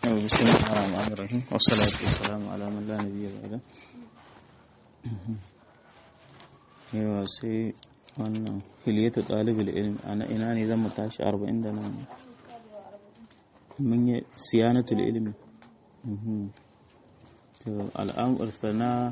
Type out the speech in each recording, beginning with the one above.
بسم الله الرحمن الرحيم والصلاة والسلام على من لا نبي بعده yawa sai wannan hiliyatu ɗalibul ilmi ana ina ne zan mu tashi arba'in da nan mun yi siyanatul ilmi al'amur sana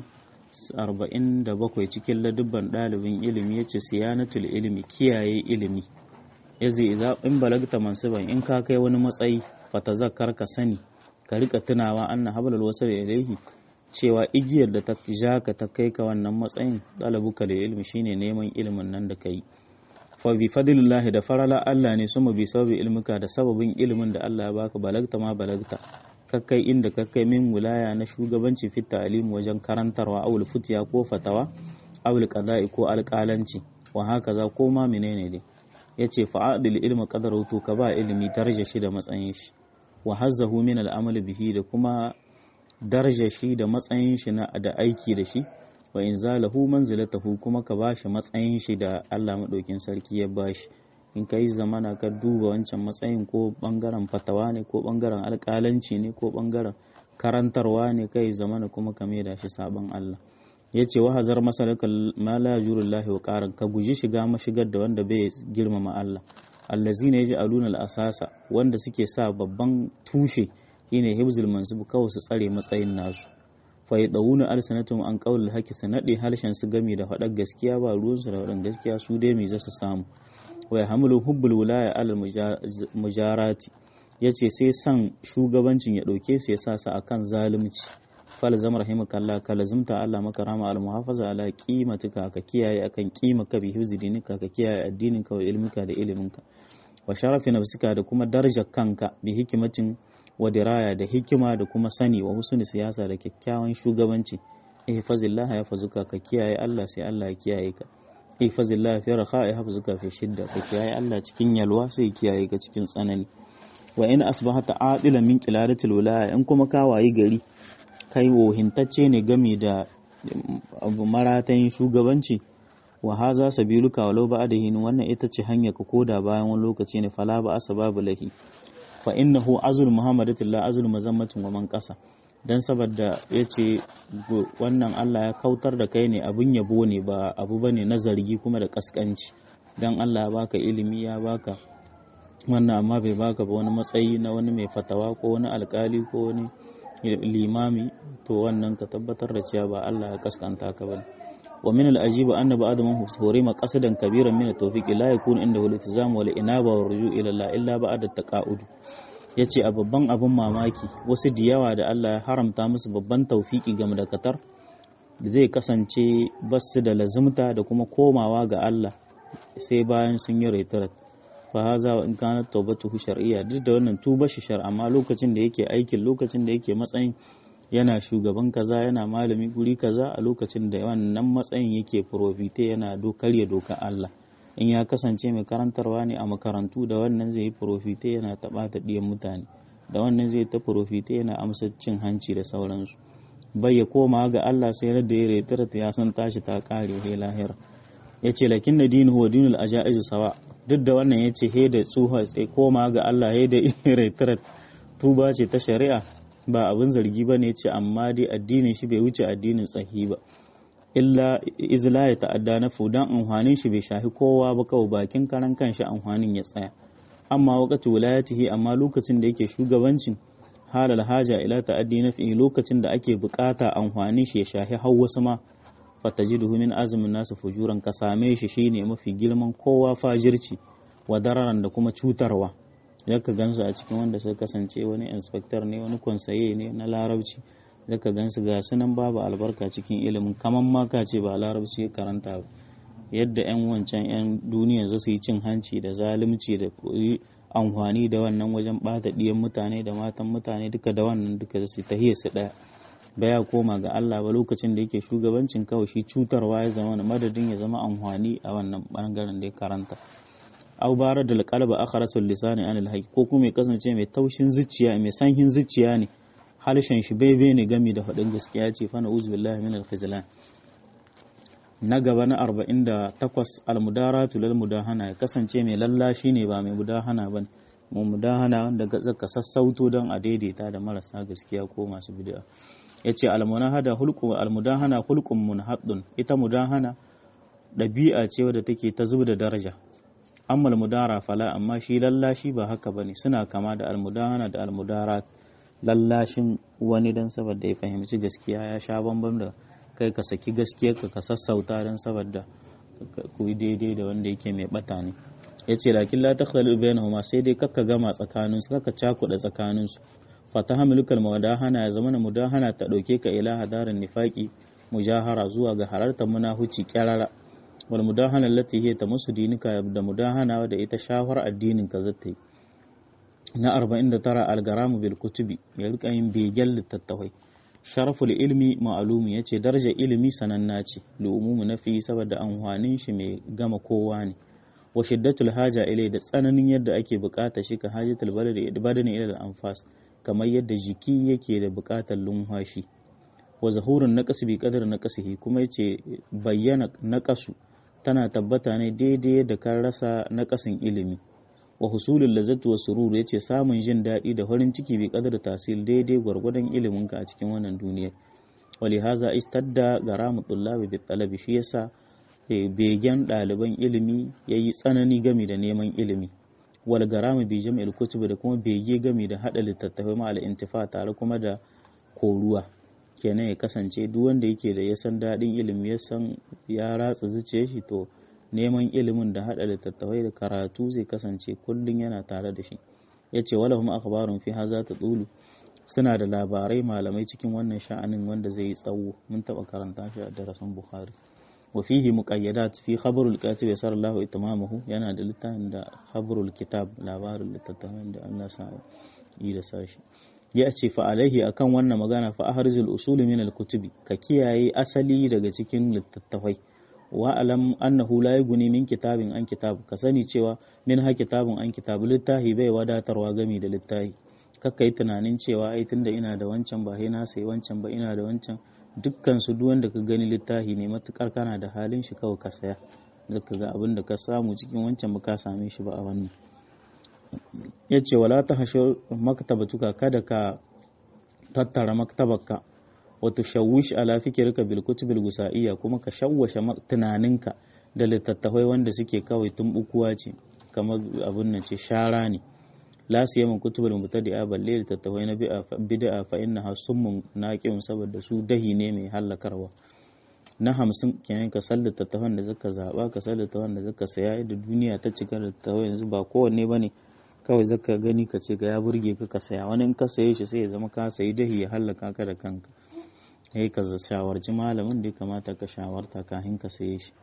arba'in da bakwai cikin ladubban ɗalibin ilimi ya ce siyanatul ilmi kiyaye ilimi yazi in balagta mansuban in ka kai wani matsayi fata zakar ka sani ka rika tunawa anna hablal wasal ilaihi cewa igiyar da ta ja ka ta kai ka wannan matsayin ɗalabuka da ilimi shine neman ilimin nan da ka yi fa bi fadlillahi da farala Allah ne suma bi sababi ilmuka da sababin ilimin da Allah ya baka balagta ma balagta kakkai inda kakkai min wilaya na shugabanci fi ta'lim wajen karantarwa awul futiya ko fatawa awul qada'i ko alƙalanci wa haka za ko ma menene dai yace fa'adil ilmi qadaru to ka ba ilimi daraja shi da matsayin shi wa hazzahu min al'amal bihi da kuma daraja shi da matsayin shi na da aiki da shi wa in zalahu manzilatahu kuma ka bashi matsayin shi da Allah madaukin sarki ya bashi in kai zamana ka duba wancan matsayin ko bangaren fatawa ne ko bangaren alƙalanci ne ko bangaren karantarwa ne kai zamana kuma ka da shi sabon Allah ya ce wa hazar masalakal ma la yurullahi wa qaran ka guji shiga mashigar da wanda bai girmama Allah allazina yaj'aluna al-asasa wanda suke sa babban tushe shine hibzul mansub kawai su tsare matsayin nasu fa yadawuna alsanatum an qawlil haqi sanadi harshen su gami da faɗar gaskiya ba ruwan su da faɗar gaskiya su dai me za su samu wa yahmilu hubbul wilaya al mujarati yace sai san shugabancin ya dauke su ya sa su akan zalunci fal zam rahimakallah ka lazimta Allah maka rama al muhafaza ala qimatika ka kiyaye akan qimaka bi hifzi dinika ka kiyaye addinin ka wa ilminka da iliminka wa sharafi nafsika da kuma darajar kanka bi hikimatin wa diraya da hikima da kuma sani wa husni siyasa da kyakkyawan shugabanci ihfazillah ya fazuka ka kiyaye Allah sai Allah ya kiyaye ka ihfazillah fi raha ya hafazuka fi shidda ka kiyaye Allah cikin yalwa sai kiyaye ka cikin tsanani wa in asbahata adilan min qiladatil wilaya in kuma ka wayi gari kai wohintacce ne game da maratayin shugabanci wa haza sabiluka walau ba'dahin wannan ita ce hanya ka koda bayan wani lokaci ne fala ba asbabu lahi fa innahu azul muhammadillah azul mazammatin wa man qasa dan saboda yace wannan Allah ya kautar da kai ne abun yabo ne ba abu bane na zargi kuma da kaskanci dan Allah ya baka ilimi ya baka wannan amma bai baka ba wani matsayi na wani mai fatawa ko wani alkali ko wani limami to wannan ka tabbatar da cewa ba Allah ya kaskanta ka bane wa min al-ajib anna ba'd man hurima qasadan kabiran min at-tawfiq la yakunu indahu al-iltizam wal inaba wa ruju' ila Allah illa ba'da at-taqa'ud yace a babban abun mamaki wasu da yawa da Allah ya haramta musu babban tawfiki game da katar zai kasance basu da lazumta da kuma komawa ga Allah sai bayan sun yi retret fa haza wa in kana tawbatuhu shar'iyya duk da wannan tuba shi shar amma lokacin da yake aikin lokacin da yake matsayin yana shugaban kaza yana malami guri kaza a lokacin da wannan matsayin yake profite yana karya doka Allah in ya kasance mai karantarwa ne a makarantu da wannan zai yi profite yana taɓa ta ɗiyan mutane da wannan zai ta profite yana amsa cin hanci da sauransu bai ya koma ga Allah sai da ya retara ya san tashi ta kare he lahira ya ce lakin na dinu wa dinul ajaizu sawa duk da wannan ya ce he da tsuha sai koma ga Allah he da retara tuba ce ta shari'a ba abin zargi ba ne ce amma dai addinin shi bai wuce addinin tsahi ba illa izla ya ta'adda na fudan amfanin shi bai shafi kowa ba kawai bakin karan kanshi amfanin ya tsaya amma wakati wilayatihi amma lokacin da yake shugabancin halal haja ila ta'addi na fi lokacin da ake bukata amfanin shi ya shafi har wasu ma fatajiduhu min azumin nasu fujuran ka same shi shine mafi girman kowa fajirci wa dararan da kuma cutarwa yaka gansu a cikin wanda suka kasance wani inspector ne wani konsaye ne na larabci zaka gansu ga sunan babu albarka cikin ilimin kaman ma ka ce ba larabci karanta ba yadda yan wancan yan duniya za su yi cin hanci da zalunci da amfani da wannan wajen bata diyan mutane da matan mutane duka da wannan duka su tahiyar su daya baya koma ga Allah ba lokacin da yake shugabancin kawai shi cutarwa ya zama madadin ya zama amfani a wannan bangaren da ya karanta aw bara da qalba akharasul lisani anil haqq ko kuma ya kasance mai taushin zuciya mai sanhin zuciya ne halshen shi bebe ne gami da faɗin gaskiya ce fa na uzu billahi min al na gaba na 48 almudaratu lil mudahana ya kasance mai lallashi ne ba mai mudahana ba mudahana wanda zaka sassauto don a daidaita da marasa gaskiya ko masu bid'a yace almunahada hulqu almudahana hulqun munhaddun ita mudahana ɗabi'a ce wadda take ta zuba da daraja amma almudara fala amma shi lallashi ba haka bane suna kama da almudahana da almudara lallashin wani dan saboda ya fahimci gaskiya ya sha bambam da kai ka saki gaskiyarka ka sassauta dan saboda ku yi daidai da wanda yake mai bata ne ya ce lakin la takhdalu bainahuma sai dai kakka gama tsakanin su kakka cakuɗa tsakanin su fatahamilukal mudahana ya zama mudahana ta dauke ka ila hadarin nifaqi mujahara zuwa ga hararta munahuci kyarara wal mudahana allati hiya tamassu dinika da mudahana da ita shafar addinin ka zata yi na 49 algaramu bil kutubi ya rika yin begen littattafai sharaful ilmi ma'alumi ya ce darajar ilimi sananna ce lu'umumu na fi saboda amfanin shi mai gama kowa ne wa shiddatul haja ilai da tsananin yadda ake bukata shi ka hajatul badani ila anfas kamar yadda jiki yake da bukatar lumhashi wa zahurun naqas bi qadar naqasihi kuma yace bayyana naqasu tana tabbata ne daidai yadda kan rasa naqasin ilimi wa husulul lazzatu wa sururu yace samun jin daɗi da farin ciki bi qadar tasil daidai gwargwadon ilimin ka a cikin wannan duniyar walihaza istadda garamu tullabi bi talabi shi yasa begen ɗaliban ilimi yayi tsanani gami da neman ilimi wal garamu bi jam'il kutubi da kuma bege gami da hada littattafai ma al intifa tare kuma da koruwa kenan ya kasance duk wanda yake da ya san daɗin ilimi ya san ya ratsa zuciyar shi to neman ilimin da haɗa littattafai da karatu zai kasance kullum yana tare da shi ya ce wala kuma akhbarun fi haza ta tsulu suna da labarai malamai cikin wannan sha'anin wanda zai yi tsawo mun taɓa karanta shi a darasin bukhari wa fihi muqayyadat fi khabarul katib sallallahu itmamahu yana da littafin da khabarul kitab labarin littattafan da Allah sa yi da sashi ya ce fa alaihi akan wannan magana fa ahrizul usul min al kutubi ka kiyaye asali daga cikin littattafai wa alam annahu la yughni min kitabin an kitab ka sani cewa min ha kitabun an kitab littahi bai wadatarwa gami da littahi kakka yi tunanin cewa ai tunda ina da wancan ba na sai wancan ba ina da wancan dukkan su duk wanda ka gani littahi ne matukar kana da halin shi kawai ka saya zaka ga abin da ka samu cikin wancan ba ka same shi ba a wannan yace wala ta hasho maktabatuka kada ka tattara maktabarka wato shawwish ala fikirka bil kutubil gusa'iyya kuma ka shawwashe tunaninka da littattafai wanda suke kawai tumbukuwa ce kamar abun nan ce shara ne la siyama kutubul mubtadi'a balle littattafai na bid'a fa innaha summun naqim saboda su dahi ne mai hallakarwa na hamsin kenan ka san littattafan da zaka zaba ka san littattafan da zaka saya da duniya ta cika littattafai yanzu ba kowanne bane kawai zaka gani ka ce ga ya burge ka ka saya wani in ka saye shi sai ya zama ka sayi dahi ya hallaka ka da kanka sai ka shawarci malamin da ya kamata ka shawarta kafin ka saye shi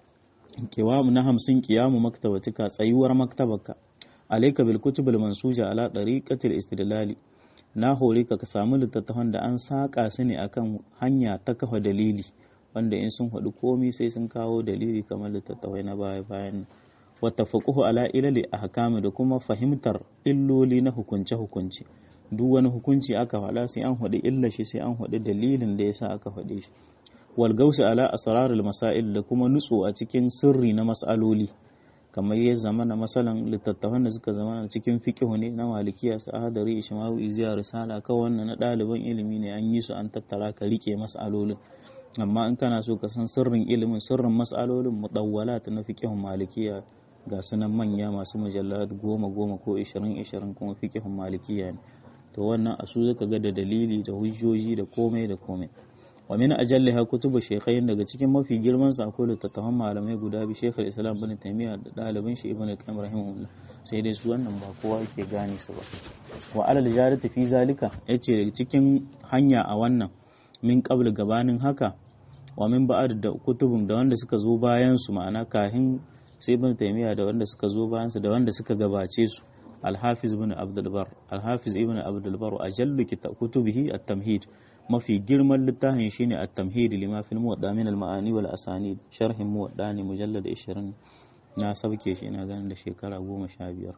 kiwamu na hamsin kiyamu maktabatika tsayuwar maktabarka alaika bil kutubul mansuja ala tariqatil istidlali na hore ka ka samu littattafan da an saka su ne akan hanya ta kafa dalili wanda in sun haɗu komi sai sun kawo dalili kamar littattafai na baya bayan wata faƙuhu ala ilali ahkami da kuma fahimtar illoli na hukunce hukunce duk wani hukunci aka faɗa sai an faɗi illa shi sai an faɗi dalilin da yasa aka faɗe shi wal gausi ala asrarul masail da kuma nutso a cikin sirri na mas'aloli kamar ya zama na masalan littattafan da suka zama cikin fiqhu ne na malikiya su ahadari ishmawi iziya risala kawai wannan na ɗaliban ilimi ne an yi su an tattara ka rike mas'alolin amma in kana so ka san sirrin ilimin sirrin mas'alolin mudawwalat na fiqhun malikiya ga sunan manya masu mujallat goma goma ko ishirin ishirin kuma fiqhun malikiya ne to wannan a su zaka ga da dalili da hujjoji da komai da komai wa min ajalliha kutubu shaykhain daga cikin mafi girman sa akwai littattafan malamai guda bi shaykhul islam ibn taymiya da dalibin shi ibn qayyim rahimahullah sai dai su wannan ba kowa yake gane su ba wa alal jarati fi zalika yace daga cikin hanya a wannan min qabl gabanin haka wa min ba'ad da kutubun da wanda suka zo bayan su ma'ana kahin sai ibn taymiya da wanda suka zo bayan su da wanda suka gabace su الحافظ ابن عبد البر الحافظ ابن عبد البر أجل كتبه التمهيد ما في جرم للتاهن شيني التمهيد لما في الموضع من المعاني والأسانيد شرح موضع مجلد إشرين ناسب كيش إنا غان لشيكرا أبو مشابير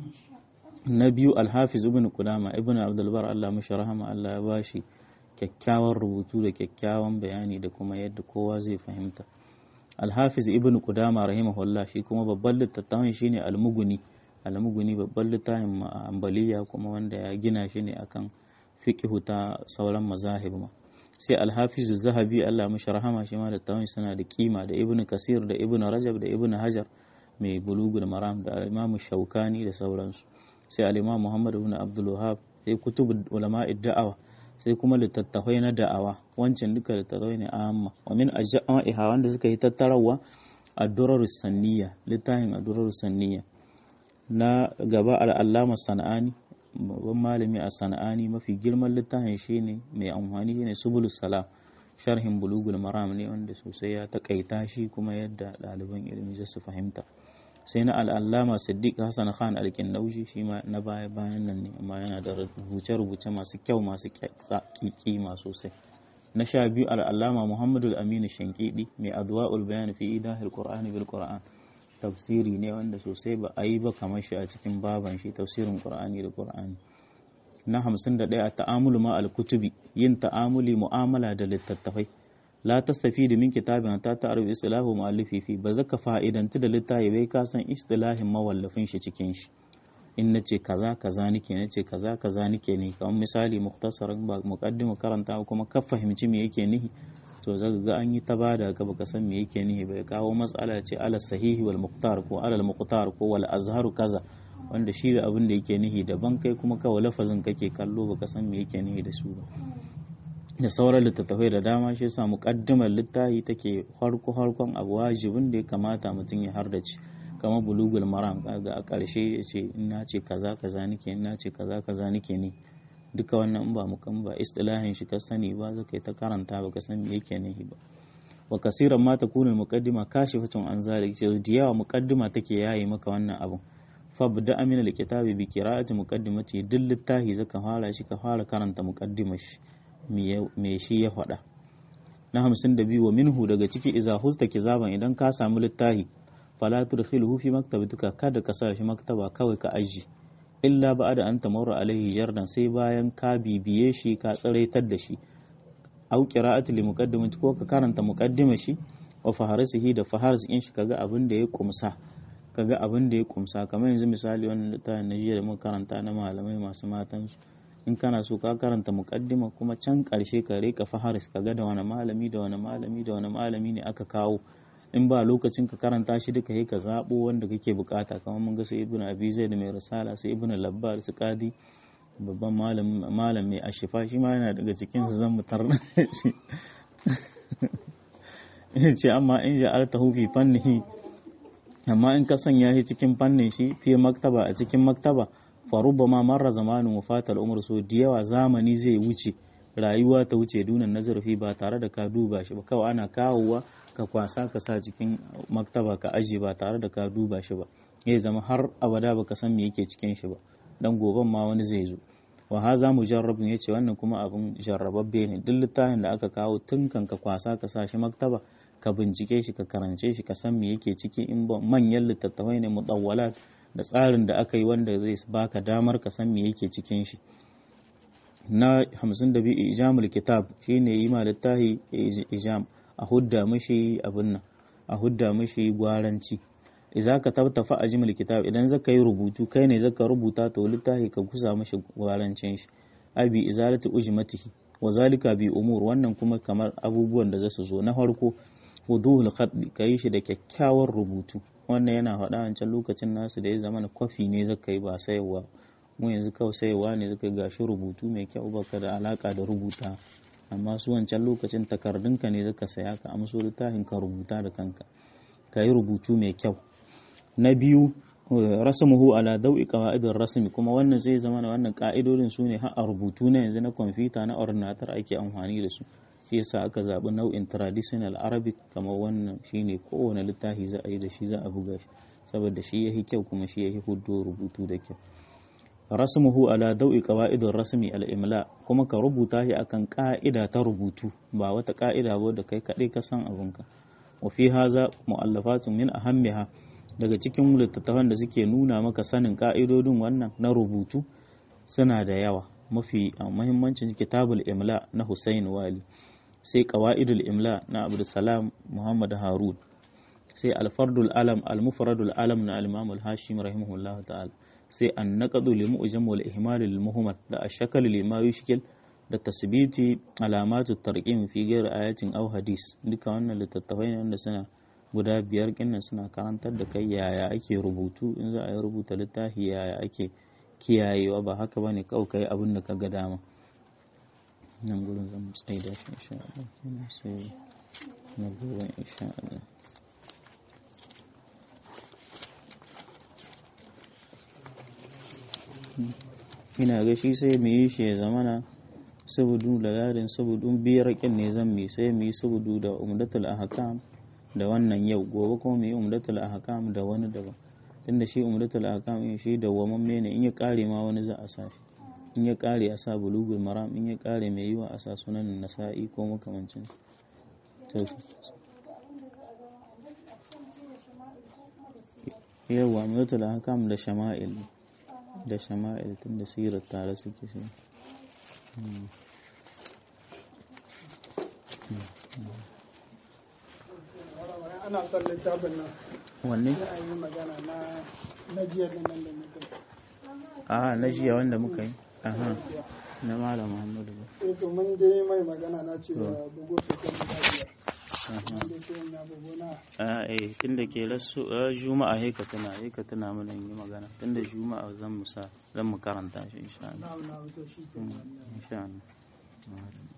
نبي الحافظ ابن قدامة ابن عبد البر الله مشرحما الله يباشي kyakkyawan rubutu da kyakkyawan bayani da kuma yadda kowa zai fahimta alhafiz ibn qudama rahimahullah shi kuma babban littattafan shine almuguni almuguni babban littafin ambaliya kuma wanda ya gina shi ne akan fiqhu ta sauran mazahib ma sai alhafizu zahabi Allah mashi rahama shi ma da tawon suna da kima da ibnu kasir da ibnu rajab da ibnu hajar mai bulugul maram da imamu shaukani da sauransu sai al-imam muhammad ibn abdul wahab sai kutub ulama'i da'awa sai kuma littattafai na da'awa wancan duka littattafai ne amma wa min ajma'iha wanda suka yi tattarawa ad-durar sanniya littafin ad-durar sanniya na gaba al-allama sana'ani babban malami a sana'ani mafi girman littafin shine mai amfani shine subulus salam sharhin bulugul maram ne wanda sosai ya takaita shi kuma yadda ɗaliban ilimi za su fahimta sai na al'allama siddiq hassan khan alkinnaushi shi ma na baya bayan nan ne amma yana da rubuce-rubuce masu kyau masu kima sosai na sha biyu al'allama muhammadu aminu shankidi mai adwa'ul bayan fi idahil qur'ani bil qur'an tafsiri ne wanda sosai ba a yi ba kamar shi a cikin baban shi tafsirin qur'ani da qur'ani na hamsin da ɗaya a ta'amulu ma al-kutubi yin ta'amuli mu'amala da littattafai la tastafidu min kitabin ta ta'aruf istilahu mu'allifi fi ba zaka fa'idantu da littafi bai ka san istilahin mawallafin shi cikin shi in nace kaza kaza nake nace kaza kaza nake ne kamar misali mukhtasaran ba muqaddimu karanta kuma ka fahimci me yake nihi to zaka ga an yi ta bada ka baka san me yake nihi bai kawo matsala ce ala sahihi wal muqtar ko ala al muqtar ko wal azharu kaza wanda shi da abin da yake nihi daban kai kuma kawai lafazin kake kallo baka san me yake nihi da su ba da sauran littattafai da dama shi yasa muqaddimar littafi take farko farkon abu wajibin da ya kamata mutum ya hardace kamar bulugul maram kaga a ƙarshe ya ce ina ce kaza kaza nake ina ce kaza kaza nake ne duka wannan ba mukan ba istilahin shi ka sani ba zaka ta karanta baka san me yake nihi ba wa kasiran ma takunu muqaddima kashifatun an zalik da yawa muqaddima take yayi maka wannan abun fabda min alkitabi bi qira'ati muqaddimati duk littafi zaka fara shi ka fara karanta muqaddimar shi me shi ya faɗa na hamsin da biyu wa minhu daga ciki iza husta kizaban idan ka samu littafi fala tudkhiluhu fi maktabatuka kada ka sa shi maktaba kawai ka aji illa ba'da an tamurra alaihi jardan sai bayan ka bibiye shi ka tsaraitar da shi au qira'ati li muqaddimati ko ka karanta muqaddimar shi wa faharisihi da faharis in shi kaga abin da ya kumsa kaga abin da ya kumsa kamar yanzu misali wannan littafin na jiya da muka karanta na malamai masu matan su in kana so ka karanta muqaddima kuma can karshe ka rika faharis kaga da wani malami da wani malami da wani malami ne aka kawo in ba lokacin ka karanta shi duka yi ka zabo wanda kake bukata kamar mun ga su ibnu abi zaid mai risala su ibnu labbar su qadi babban malam malam mai ashifa shi ma yana daga cikin su zan mutar shi ce amma in ja'altahu fi fannihi amma in ka sanya shi cikin fannin shi fi maktaba a cikin maktaba faruba ma marra zamanin wafatar umar so da yawa zamani zai wuce rayuwa ta wuce dunan nazarfi ba tare da ka duba shi ba kawai ana kawowa ka kwasa ka sa cikin maktaba ka aje ba tare da ka duba shi ba ya zama har abada baka san me yake cikin shi ba dan goben ma wani zai zo wa haza mujarrabun yace wannan kuma abin jarrababbe ne duk littafin da aka kawo tun kan ka kwasa ka sa shi maktaba ka bincike shi ka karance shi ka san me yake ciki in ba manyan littattafai ne mudawwalat da tsarin da aka yi wanda zai baka damar ka san me yake cikin shi na 52 ijamul kitab shine yi ma littafi ijam a hudda mishi abin nan a hudda mishi gwaranci idza ka tabtafa ajmul kitab idan zaka yi rubutu kai ne zaka rubuta to littafi ka kusa mishi gwarancin shi abi izalati ujmatihi wa zalika bi umur wannan kuma kamar abubuwan da zasu zo na farko wuduhul khat ka yi shi da kyakkyawar rubutu wannan yana faɗa wancan lokacin nasu da ya zama na kwafi ne zaka yi ba sayarwa mu yanzu kawai sayarwa ne zaka gashi rubutu mai kyau baka da alaka da rubuta amma su wancan lokacin takardunka ne zaka saya ka amso littafin ka rubuta da kanka ka yi rubutu mai kyau na biyu rasmuhu ala dau'i qawaidin rasmi kuma wannan zai zama na wannan ka'idodin su ne har a rubutu na yanzu na kwamfuta na ordinator ake amfani da su shi yasa aka zaɓi nau'in traditional arabic kamar wannan shine kowane littafi za a yi da shi za a buga shi saboda shi yahi kyau kuma shi yahi hudu rubutu da kyau rasmuhu ala dau'i qawaidin rasmi al-imla kuma ka rubuta shi akan ka'ida ta rubutu ba wata ka'ida ba da kai kadai ka san abinka wa fi haza mu'allafatun min ahammiha daga cikin littattafan da suke nuna maka sanin ka'idodin wannan na rubutu suna da yawa mafi muhimmancin kitabul imla na Hussein Wali sai qawaidul imla na Abdulsalam Muhammad Harun sai alfardul alam almufradul alam na al-imam al-hashim rahimahullah ta'ala sai an-naqdu li mu'jam wal ihmal lil muhammad da ashkal lima yushkil da tasbiti alamatu tarqim fi ghairi ayatin aw hadis duka wannan littattafai ne wanda suna guda biyar kinnan suna karantar da kai yaya ake rubutu in za a yi rubuta littafi yaya ake kiyayewa ba haka bane kawai kai abin da ka ga dama nan gurin zan tsaida shi insha Allah kenan sai na gobe insha Allah ina ga shi sai mu yi shi ya zamana sabudu da larin sabudu biyar kin ne zan mi sai mu yi sabudu da umdatul ahkam da wannan yau gobe kuma mu yi umdatul ahkam da wani daban tunda shi umdatul ahkam in shi da wamamme ne in ya kare ma wani za a sa shi in ya kare a sa bulugul maram in ya kare mai yiwa a sa sunan nasa'i ko makamancin to yawa umdatul ahkam da shama'il da shama'il tunda sirar tare suke sai ana son littafin nan wanne sai a yi magana na na jiya da nan da mutum a na jiya wanda muka yi aha na malam muhammadu ba eh to mun dai mai magana na ce da bugo su kan da biyar aha wanda sai na bugo na a eh tunda ke rasu a juma'a he ka tuna he ka tuna mana yi magana tunda juma'a zan mu sa zan mu karanta shi insha Allah na na to shi ke insha Allah